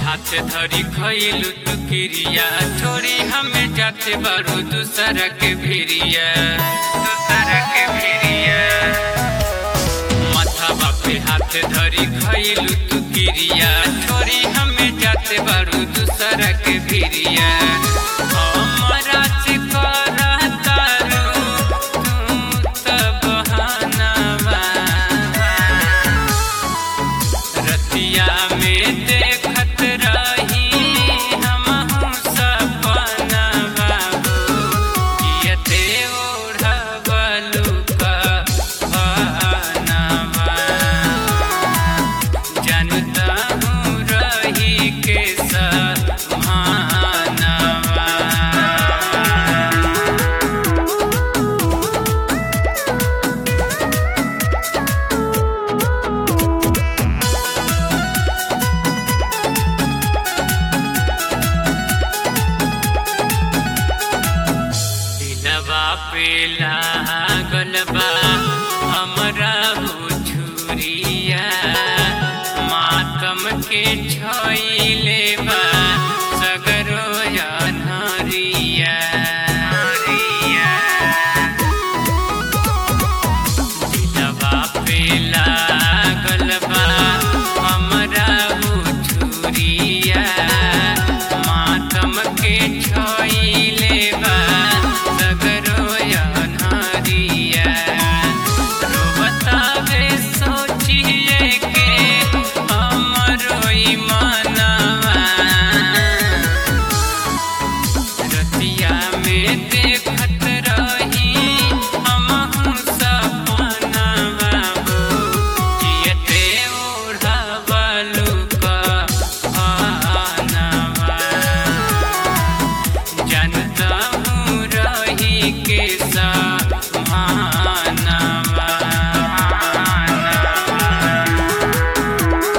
हाथ धरी खइलू तू किरिया छोड़ी हमें जाते बारू दूसरा के भिरिया दूसरा के भिरिया माथा बापे हाथ धरी खइलू तू किरिया छोड़ी हमें जाते बारू दूसरा के भिरिया हमरा से करा तारू तू त बहानावा रतिया में देखत रही हमहू सपना बाबू जियते ओढ़बलू कहनवा जानता हूँ रही के समानवा दिलवा पे लागल बा हमरा छुरिया मातम के छइले बा सगरो अनहरिया दिलवा पे लागल बा हमरा छुरिया मातम के छइले बा सगरो अनहरिया रोबतावे सोचिए के हमरो ई मनवा रतिया में देखत रही हमहू सपना बाबू जियते ओढ़बलू कहनवा जानता हूँ रही के समानवा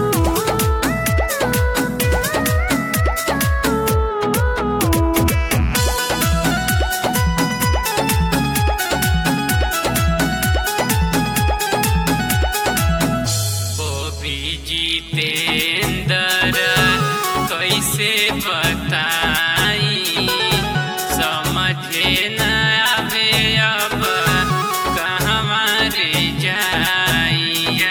बॉबी जितेंद्र कैसे बताई समझे न आवे अब कहवा रे जाई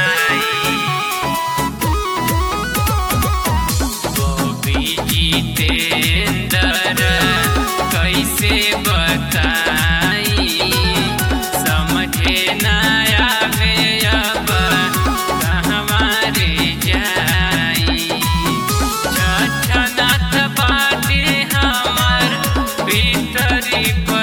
बॉबी जितेंद्र कैसे बताई समझे न आवे अब कहवा रे जाई छछनाथ बाटे हमर भीतरी